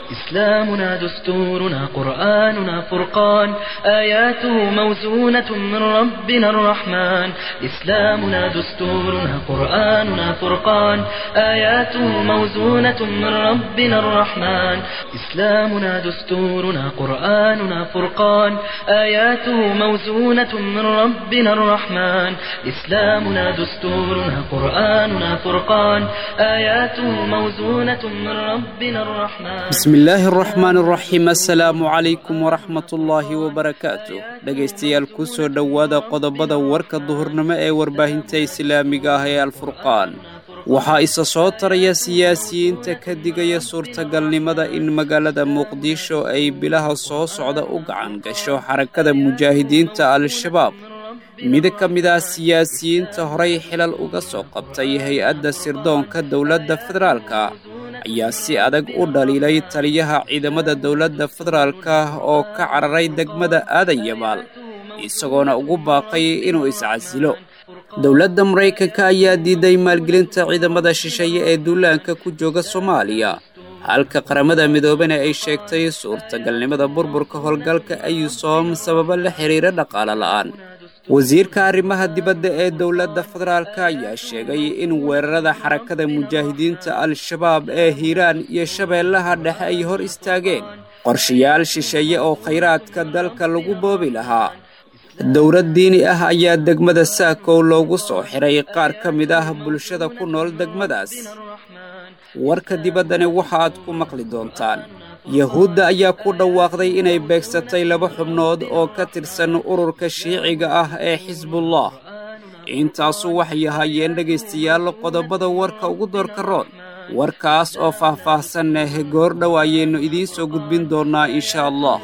إسلامنا دستورنا قرآننا فرقان آياته موزونة من ربنا الرحمن إسلامنا دستورنا قرآننا فرقان آياته موزونة من ربنا الرحمن إسلامنا دستورنا قرآننا فرقان آياته موزونة من ربنا الرحمن إسلامنا دستورنا قرآننا فرقان آياته موزونة من ربنا الرحمن بسم illaahi araxmaan araxiim assalaamu calaykum waraxmatullaahi wabarakaatu dhegaystayaal ku soo dhowaada qodobada warka duhurnimo ee warbaahinta islaamiga ah ee alfurqaan waxaa isa soo taraya siyaasiyiinta ka digaya suurtagalnimada in magaalada muqdisho ay bilaha soo socda u gacan gasho xarakada mujaahidiinta al-shabaab mid ka mid ah siyaasiyiinta horay xilal uga soo qabtay hay-adda sirdoonka dowladda federaalka ayaa si adag u dhaliilay taliyaha ciidamada dowladda federaalka oo ka cararay degmada aadan yabaal isagoona ugu baaqay inuu iscasilo dowladda maraykanka ayaa diiday maalgelinta ciidamada shisheeye ee duulaanka ku jooga soomaaliya halka qaramada midoobena ay sheegtay suurtagalnimada burburka howlgalka ayusom sababo la xiriira dhaqaale la'aan wasiirka arrimaha dibadda ee dowladda federaalka ayaa sheegay in weerarada xarakada mujaahidiinta al-shabaab ee hiiraan iyo shabeellaha dhexe ay hor istaageen qorshayaal shisheeye oo khayraadka dalka lagu boobi lahaa dowlad diini ah ayaa degmada saakow loogu soo xiray qaar ka mid ah bulshada ku nool degmadaas warka dibaddani waxa aad ku maqli doontaan yahuudda ayaa ku dhawaaqday inay beegsatay laba xubnood oo ka tirsan ururka shiiciga ah ee xisbullah intaasu waxay ahaayeen dhegaystayaal qodobada warka ugu doorka roon warkaas oo faah-faahsaneh goordhow ayaynu idiin soo gudbin doonnaa insha allah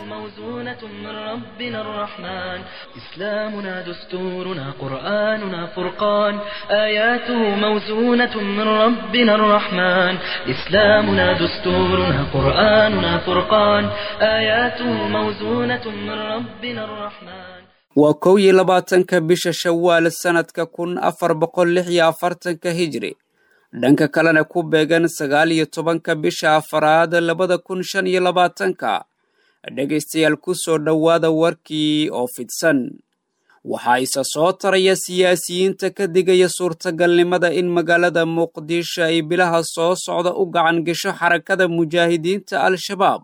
من ربنا الرحمن إسلامنا دستورنا قرآننا فرقان آياته موزونة من ربنا الرحمن إسلامنا دستورنا قرآننا فرقان آياته موزونة من ربنا الرحمن waa kow iyo labaatanka bisha shawaal sannadka kun afar boqol lix iyo afartanka hijri dhanka kalena ku beegan sagaal iyo tobanka bisha afaraad labada kun shan iyo labaatanka dhegaystayaal ku soo dhowaada warkii oo fidsan waxaa isa soo taraya siyaasiyiinta ka digaya suurtagalnimada in magaalada muqdisho ay bilaha soo socda u gacan gasho xarakada mujaahidiinta al-shabaab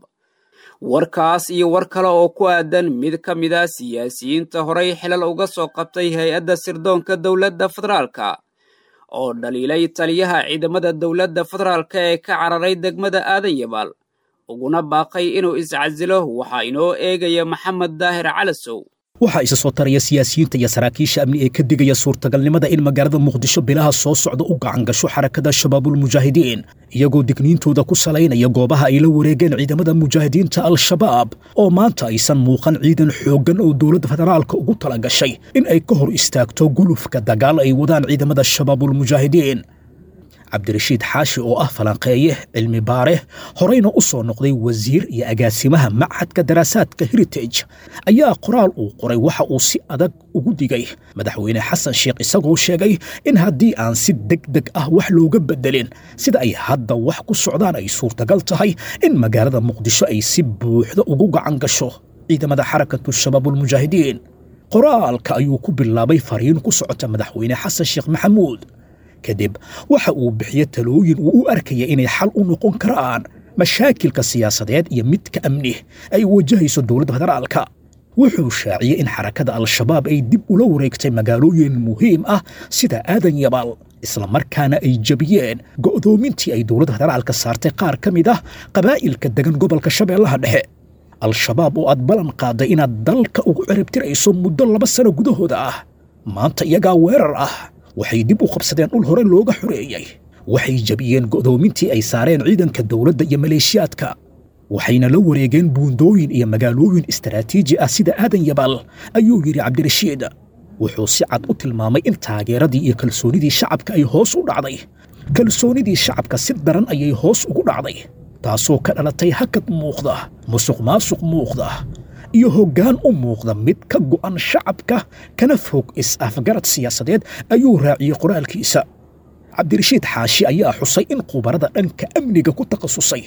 warkaas iyo war kale oo ku aadan mid ka mid ah siyaasiyiinta horay xilal uga soo qabtay hay-adda sirdoonka dowladda federaalka oo dhaliilay taliyaha ciidamada dowladda federaalka ee ka cararay degmada aadan yabaal uguna baaqay inuu iscasilo waxaa inoo eegaya maxamed daahir calasow waxaa isa soo taraya siyaasiyiinta iyo saraakiisha amni ee ka digaya suurtagalnimada in magaalada muqdisho bilaha soo socda u gacan gasho xarakada shabaabulmujaahidiin iyagoo digniintooda ku salaynaya goobaha ay la wareegeen ciidamada mujaahidiinta al-shabaab oo maanta aysan muuqan ciidan xooggan oo dowladda federaalka ugu tala gashay in ay ka hor istaagto gulufka dagaal ay wadaan ciidamada shabaabulmujaahidiin cabdirashiid xaashi oo ah falanqeeye cilmi baare horeyna u soo noqday wasiir iyo agaasimaha machadka daraasaadka heritage ayaa qoraal uu qoray waxa uu si adag ugu digay madaxweyne xasan sheekh isagoo sheegay in haddii aan si deg deg ah wax looga bedelin sida ay hadda wax ku socdaan ay suurtagal tahay in magaalada muqdisho ay si buuxda ugu gacan gasho ciidamada xarakatu shabaabulmujaahidiin qoraalka ayuu ku bilaabay fariin ku socota madaxweyne xasan sheekh maxamuud kadib waxa uu bixiye talooyin uu u arkaya inay xal u noqon karaan mashaakilka siyaasadeed iyo midka amni ay wajahayso dowladda federaalka wuxuu shaaciyey in xarakada al-shabaab ay dib ula wareegtay magaalooyin muhiim ah sida aadan yabaal islamarkaana ay jebiyeen go'doomintii ay dowladda federaalka saartay qaar ka mid ah qabaa'ilka degan gobolka shabeellaha dhexe al-shabaab oo aad ballan qaaday inaad dalka ugu ciribtirayso muddo laba sano gudahooda ah maanta iyagaa weerar ah waxay dib u qabsadeen dhul hore looga xoreeyey waxay jebiyeen go'doomintii ay saareen ciidanka dowladda iyo maleeshiyaadka waxayna la wareegeen buundooyin iyo magaalooyin istaraatiiji ah sida aadan yabaal ayuu yidhi cabdirashiid wuxuu si cad u tilmaamay in taageeradii iyo kalsoonidii shacabka ay hoos u dhacday kalsoonidii shacabka si daran ayay hoos ugu dhacday taasoo ka dhalatay hakad muuqda musuq maasuq muuqda iyo hoggaan u muuqda mid ka go'an shacabka kana fog is-afgarad siyaasadeed ayuu raaciyey qoraalkiisa cabdirashiid xaashi ayaa xusay in khubarada dhanka amniga ku takhasusay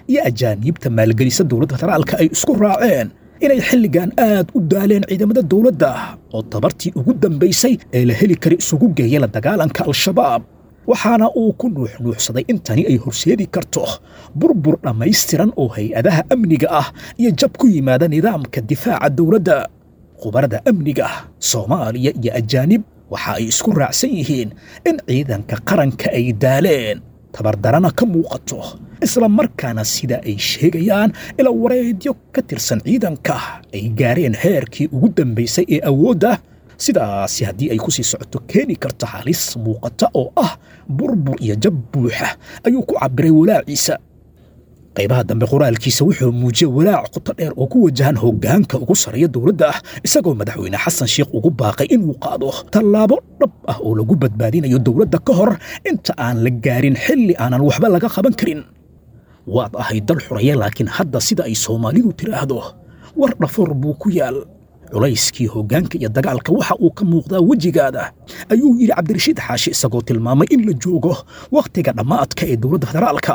iyo ajaaniibta maalgelisa dowladda federaalka ay isku raaceen inay xilligan aad u daaleen ciidamada dowladda oo tabartii ugu dambaysay ee la heli kara isugu geeya la dagaalanka al-shabaab waxaana uu ku nuuxnuuxsaday in tani ay horseedi karto burbur dhammaystiran oo hay-adaha amniga ah iyo jab ku yimaada nidaamka difaaca dowladda khubarada amniga soomaaliya iyo ajaanib waxa ay isku raacsan yihiin in ciidanka qaranka ay daaleen tabardarana ka muuqato isla markaana sida ay sheegayaan ila wareedyo ka tirsan ciidanka ay gaareen heerkii ugu dambaysay ee awoodda sidaasi haddii ay ku sii socoto keeni karta halis muuqata oo ah burbur iyo jab buuxa ayuu ku cabbiray walaaciisa qaybaha dambe qoraalkiisa wuxuu muujiyey walaac qoto dheer oo ku wajahan hoggaanka ugu sarreeya dowladda ah isagoo madaxweyne xasan sheikh ugu baaqay inuu qaado tallaabo dhab ah oo lagu badbaadinayo dowladda ka hor inta aan la gaarin xilli aanan waxba laga qaban karin waad ahay dal xuraya laakiin hadda sida ay soomaalidu tidhaahdo war dhafoor buu ku yaal culayskii hoggaanka iyo dagaalka waxa uu ka muuqdaa wejigaada ayuu yidhi cabdirashiid xaashi isagoo tilmaamay in la joogo wakhtiga dhammaadka ee dowladda federaalka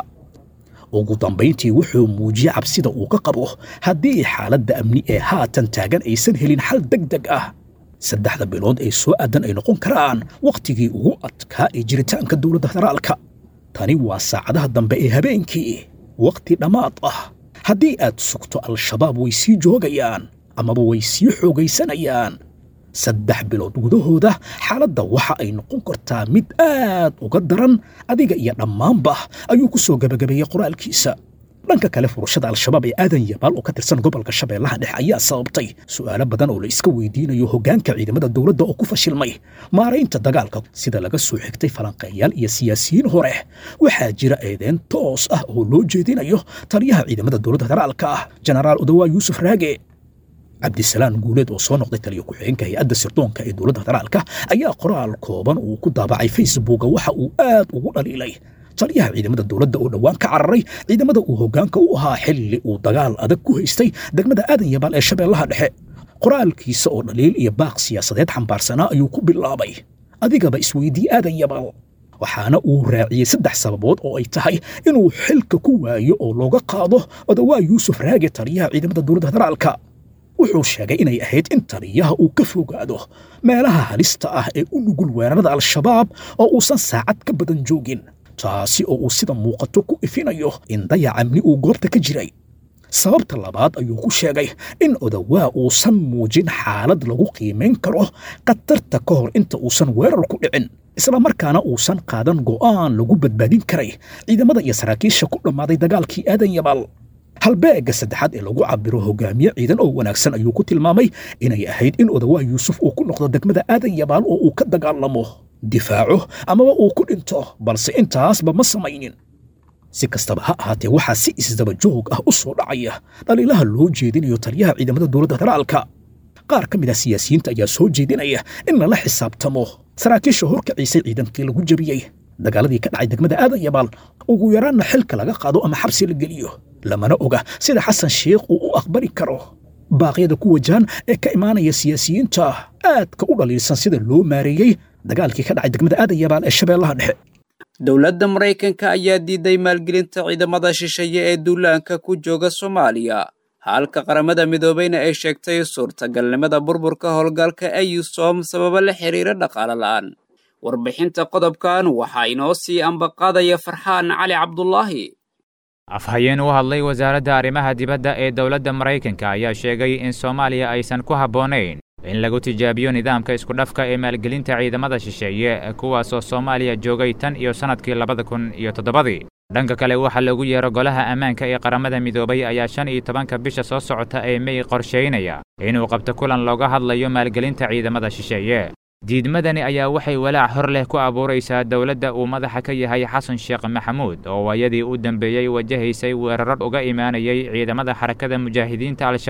ugu dambayntii wuxuu muujiyey cabsida uu ka qabo haddii xaaladda amni ee haatan taagan aysan helin xal deg deg ah saddexda bilood ee soo aadan ay noqon karaan wakhtigii ugu adkaa ee jiritaanka dowladda federaalka tani waa saacadaha dambe ee habeenkii wakhti dhammaad ah haddii aad sugto al-shabaab way sii joogayaan amaba way sii xoogaysanayaan saddex bilood gudahooda xaaladda waxa ay noqon kartaa mid aad uga daran adiga iyo dhammaanba ayuu ku soo gebagabeeyey qoraalkiisa dhanka kale furashada al-shabaab ee aadan yabaal oo ka tirsan gobolka shabeellaha dhexe ayaa sababtay su'aalo badan oo la iska weydiinayo hoggaanka ciidamada dowladda oo ku fashilmay maaraynta dagaalka sida laga soo xigtay falanqeeyaal iyo siyaasiyiin hore waxaa jira eedeyn toos ah oo loo jeedinayo taliyaha ciidamada dowladda federaalka ah jenaraal odawaa yuusuf raage cabdisalaan guuleed oo soo noqday taliyo ku-xigeenka hay-adda sirdoonka ee dowladda federaalka ayaa qoraal kooban uu ku daabacay facebooka waxa uu aad ugu dhaliilay taliyaha ciidamada dowladda oo dhowaan ka cararay ciidamada uu hoggaanka u ahaa xilli uu dagaal adag ku haystay degmada aadan yabaal ee shabeellaha dhexe qoraalkiisa oo dhaliil iyo baaq siyaasadeed xambaarsanaa ayuu ku bilaabay adigaba isweydii aadan yabaal waxaana uu raaciyey saddex sababood oo ay tahay inuu xilka ku waayo oo looga qaado odawaa yuusuf raage taliyaha ciidamada dowladda federaalka wuxuu sheegay inay ahayd in taliyaha uu ka fogaado meelaha halista ah ee u nugul weerarada al-shabaab oo uusan saacad ka badan joogin taasi oo uu sida muuqato ku ifinayo in dayac amni uu goobta ka jiray sababta labaad ayuu ku sheegay in odawaa uusan muujin xaalad lagu qiimayn karo khatarta ka hor inta uusan weerar ku dhicin islamarkaana uusan qaadan go'aan lagu badbaadin karay ciidamada iyo saraakiisha ku dhammaaday dagaalkii aadan yabaal halbeegga saddexaad ee lagu cabiro hogaamiye ciidan oo wanaagsan ayuu ku tilmaamay inay ahayd in odawaa yuusuf uu ku noqdo degmada aadan yabaal oo uu ka dagaalamo difaaco amaba uu ku dhinto balse intaasba ma samaynin si kastaba ha ahaatee waxaa si isdaba joog ah u soo dhacaya dhaliilaha loo jeedinayo taliyaha ciidamada dowladda federaalka qaar ka mid ah siyaasiyiinta ayaa soo jeedinaya in lala xisaabtamo saraakiisha horkaciisay ciidankii lagu jebiyey dagaaladii ka dhacay degmada aadan yabaal ugu yaraanna xilka laga qaado ama xabsi la geliyo lamana oga sida xasan sheikh uu u aqbali karo baaqyada ku wajahan ee ka imaanaya siyaasiyiinta aadka u dhaliilsan sida loo maareeyey dagaalkii ka dhacay degmada aadan yabaal ee shabeellaha dhexe dowladda maraykanka ayaa diiday maalgelinta ciidamada shisheeye ee duulaanka ku jooga soomaaliya halka qaramada midoobeyna ay sheegtay suurtagalnimada burburka howlgalka eyusom sababo la xiriira dhaqaale la'aan warbixinta qodobkan waxaa inoo sii ambaqaadaya farxaan cali cabdulaahi afhayeen u hadlay wasaaradda arrimaha dibadda ee dowladda maraykanka ayaa sheegay in soomaaliya aysan ku habboonayn in lagu tijaabiyo nidaamka iskudhafka ee maalgelinta ciidamada shisheeye kuwaasoo soomaaliya joogay tan iyo sannadkii labada kun iyo toddobadii dhanka kale waxaa loogu yeero golaha ammaanka ee qaramada midoobay ayaa shan iyo tobanka bisha soo socota ee mey qorshaynaya inuu qabto kulan looga hadlayo maalgelinta ciidamada shisheeye diidmadani ayaa waxay walaac hor leh ku abuuraysaa dowladda uu madaxa ka yahay xasan sheekh maxamuud oo waayadii u dambeeyey wajahaysay weerarar uga imaanayay ciidamada xarakada mujaahidiinta al-shabaab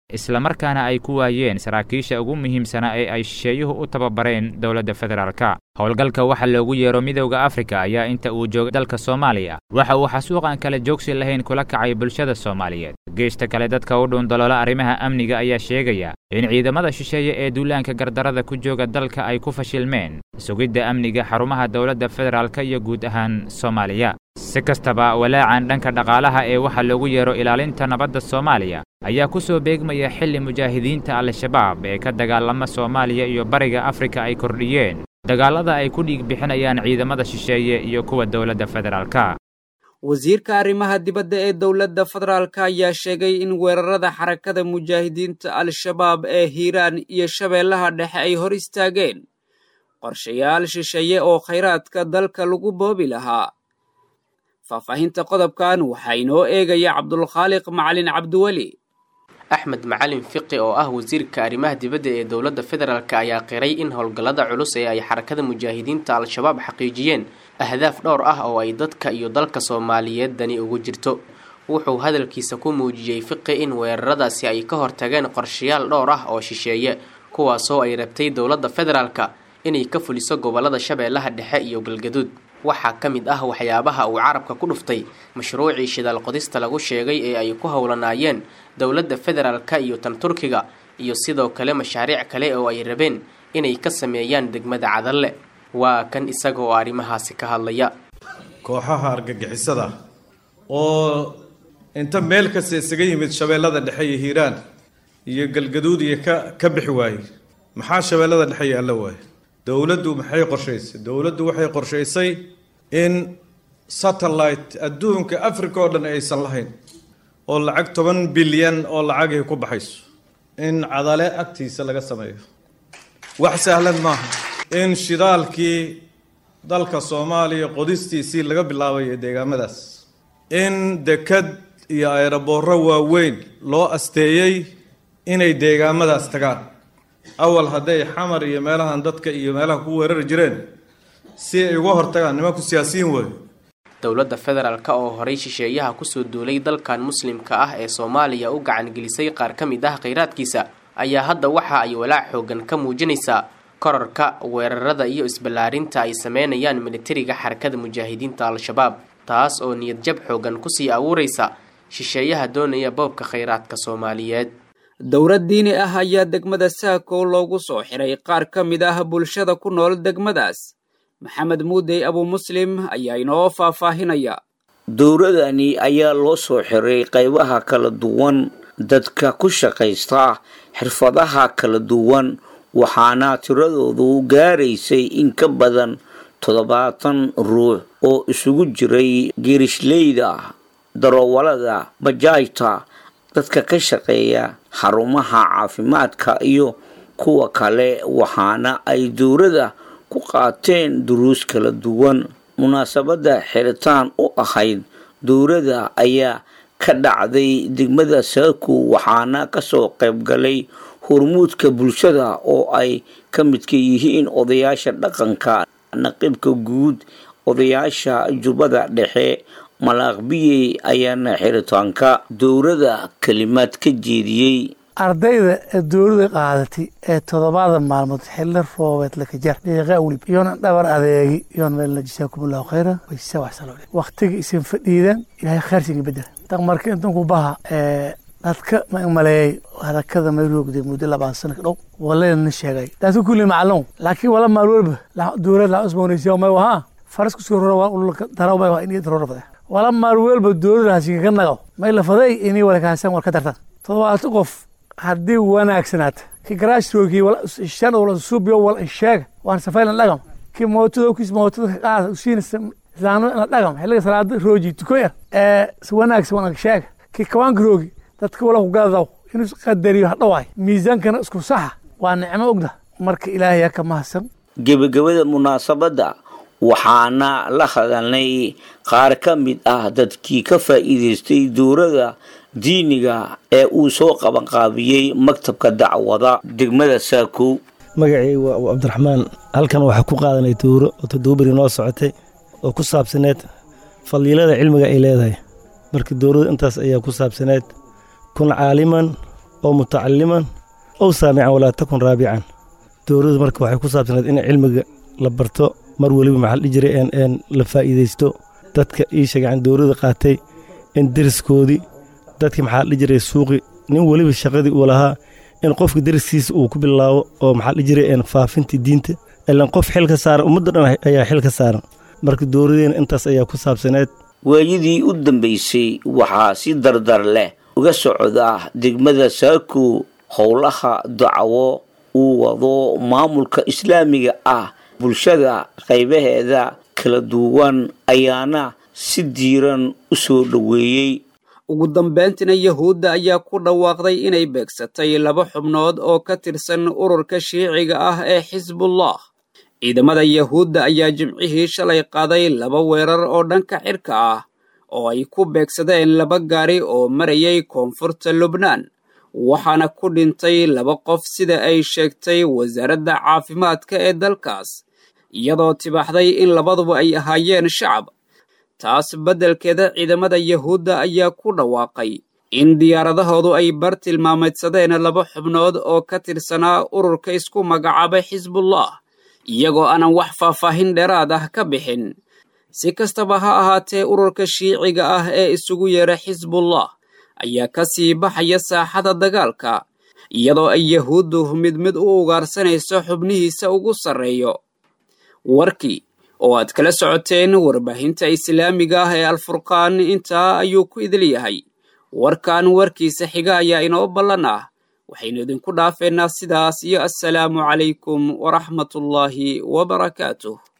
islamarkaana ay ku waayeen saraakiisha ugu muhiimsana ee ay shisheeyuhu u tababareen dowladda federaalka howlgalka waxa loogu yeero midowda afrika ayaa inta uu joogay dalka soomaaliya waxa uu xasuuqan kale joogsi lahayn kula kacay bulshada soomaaliyeed geesta kale dadka u dhuundaloola arrimaha amniga ayaa sheegaya in ciidamada shisheeye ee duulaanka gardarada ku jooga dalka ay ku fashilmeen sugidda amniga xarumaha dowladda federaalka iyo guud ahaan soomaaliya si kastaba walaacan dhanka dhaqaalaha ee waxa loogu yeero ilaalinta nabadda soomaaliya ayaa ku soo beegmaya xilli mujaahidiinta al-shabaab ee ka dagaalama soomaaliya iyo bariga afrika ay kordhiyeen dagaallada ay ku dhiig bixinayaan ciidamada shisheeye iyo kuwa dowladda federaalka wasiirka arrimaha dibadda ee dowladda federaalka ayaa sheegay in weerarada xarakada mujaahidiinta al-shabaab ee hiiraan iyo shabeellaha dhexe ay hor istaageen qorshayaal shisheeye oo khayraadka dalka lagu boobi lahaa faahfaahinta qodobkan waxaa inoo eegaya cabdulkhaaliq macalin cabdiweli axmed macalin fiqi oo ah wasiirka arrimaha dibadda ee dowladda federaalk ayaa qiray in howlgallada culus ee ay xarakada mujaahidiinta al-shabaab xaqiijiyeen ahdaaf dhowr ah oo ay dadka iyo dalka soomaaliyeed dani ugu jirto wuxuu hadalkiisa ku muujiyey fiqi in weeraradaasi ay ka hortageen qorshayaal dhowr ah oo shisheeye kuwaasoo ay rabtay dowladda federaalka inay ka fuliso gobolada shabeellaha dhexe iyo galgaduud waxaa ka mid ah waxyaabaha uu carabka ku dhuftay mashruucii shidaal qodista lagu sheegay ee ay ku howlanaayeen dowladda federaalka iyo tan turkiga iyo sidoo kale mashaariic kale oo ay rabeen inay ka sameeyaan degmada cadalle waa kan isaga oo arrimahaasi ka hadlaya kooxaha argagixisada oo inta meel kasta isaga yimid shabeellada dhexe iyo hiiraan iyo galgaduud iyo ka ka bixi waayey maxaa shabeellada dhexe iyo alla waaye dowladdu maxay qorshaysay dowladdu waxay qorshaysay in satellite adduunka africa oo dhan aysan lahayn oo lacag toban bilyan oo lacagay ku baxayso in cadale agtiisa laga sameeyo wax sahlan maaha in shidaalkii dalka soomaaliya qodistiisii laga bilaabayo deegaamadaas in dekad iyo ayraboorro waaweyn loo asteeyey inay deegaamadaas tagaan awal hadday xamar iyo meelahan dadka iyo meelaha ku weerari jireen si ay uga hortagaan nimanku siyaasiyiin waayo dowladda federaalk oo horay shisheeyaha kusoo duulay dalkan muslimka ah ee soomaaliya u gacan gelisay qaar ka mid ah khayraadkiisa ayaa hadda waxa ay walaac xoogan ka muujinaysaa korarka weerarada iyo isballaarinta ay sameynayaan militariga xarakada mujaahidiinta al-shabaab taas oo niyad jab xoogan kusii abuuraysa shisheeyaha doonaya boobka khayraadka soomaaliyeed dowlad diini ah ayaa degmada saakow loogu soo xiray qaar ka mid ah bulshada ku nool degmadaas maxamed muudey abu muslim ayaa inoo faahfaahinaya dowladani ayaa loo soo xiray qaybaha kala duwan dadka ku shaqaysta xirfadaha kala duwan waxaana tiradoodu gaaraysay in ka badan toddobaatan ruux oo isugu jiray geerishlayda daroowalada bajaajta dadka ka shaqeeya xarumaha caafimaadka iyo kuwa kale waxaana ay dowladda ku qaateen duruus kala duwan munaasabadda xiritaan u ahayd dowladda ayaa ka dhacday degmada saaku waxaana kasoo qayb galay hormuudka bulshada oo ay ka midka yihiin odayaasha dhaqanka naqibka guud odayaasha jubbada dhexe malaaqbiyey ayaana xiritaanka dowladda kelimaad ka jeediyey ardayda ee dowlada qaadatay ee toddobaada maalmood xilli roobeed lakajar dhiiqa welib iyoona dhabar adeegi iyoona meelna jasaakumullahu khayra waysa waxsalo waqtiga isin fadhiidan ilaahay khayrsiga bedel tan marka intanku baha ee dadka ma maleeyay harakada may roogday muddo labaan sano ka dhow walayna sheegay taasi kulli macluum laakiin wala maal walba dowlad la cusboonaysiyo may wahaa faras kusoo rora waa ulka daraw may waa in rora fade wala maal walba dowlad hasiga ka nagaw may la faday inay wala kaasan war ka dartan toddobaatan qof haddii wanaagsanaata ki garaashroogii shan wala subiyo wala sheega waan safaylan dhagam ki mootada kis mootada ka qaada usiina islaamnimo ina dhagam xilliga salaada rooji tuko yar ee wanaagsan wanaag sheega ki kawaanka roogi dadka wala ku gadadaw inuu qadariyo hadhawaay miisaankana isku saxa waa nicmo ogda marka ilaahay ka mahadsan gebagabada munaasabadda waxaana la hadalnay qaar ka mid ah dadkii ka faa'iidaystay dowladda diiniga ee uu soo qabanqaabiyey maktabka dacwada degmada saakow magacii waa cabdiraxmaan halkan waxaa ku qaadanay dowro oo todobaberi noo socotay oo ku saabsaneed faliilada cilmiga ay leedahay marka dowladdu intaas ayaa ku saabsaneed kun caaliman oo mutacaliman ow saamican walaa takun raabican dowladdu marka waxay ku saabsaneed in cilmiga la barto mar weliba maxaa la dhihi jiray een la faa'iidaysto dadka ii sheegacan dowladda qaatay in deriskoodii dadkii maxaa la dhihi jiray suuqi nin weliba shaqadii uu lahaa in qofka deriskiisa uu ku bilaabo oo maxaa la dhihi jiray een faafintii diinta ilaan qof xil ka saaran ummadda dhan ayaa xil ka saaran marka dowladeena intaas ayaa ku saabsaneed waayadii u dambaysay waxaa si dardar leh uga socda degmada saako howlaha dacwo uu wado maamulka islaamiga ah bulshada qaybaheeda kala duwan ayaana si diiran u soo dhoweeyey ugu dambayntina yahuudda ayaa ku dhawaaqday inay beegsatay laba xubnood oo ka tirsan ururka shiiciga ah ee xisbullah ciidamada yahuudda ayaa jimcihii shalay qaaday laba weerar oo dhanka cirka ah oo ay ku beegsadeen laba gaari oo marayay koonfurta lubnaan waxaana ku dhintay laba qof sida ay sheegtay wasaaradda caafimaadka ee dalkaas iyadoo tibaaxday in labaduba ay ahaayeen shacab taas beddelkeeda ciidamada yahuudda ayaa ku dhawaaqay in diyaaradahoodu ay bar tilmaameedsadeen laba xubnood oo ka tirsanaa ururka isku magacaabay xisbullah iyagoo aanan wax faahfaahin dheeraad ah ka bixin si kastaba ha ahaatee ururka shiiciga ah ee isugu yeera xisbullah ayaa ka sii baxaya saaxada dagaalka iyadoo ay yahuuddu mid mid u ugaarsanayso xubnihiisa ugu sarreeyo warkii oo aad kala socoteen warbaahinta islaamiga ah ee alfurqaan intaa ayuu ku idil yahay warkan warkiisa xiga ayaa inoo ballan ah waxaynu idinku dhaafeynaa sidaas iyo assalaamu calaykum waraxmatullaahi wabarakaatuh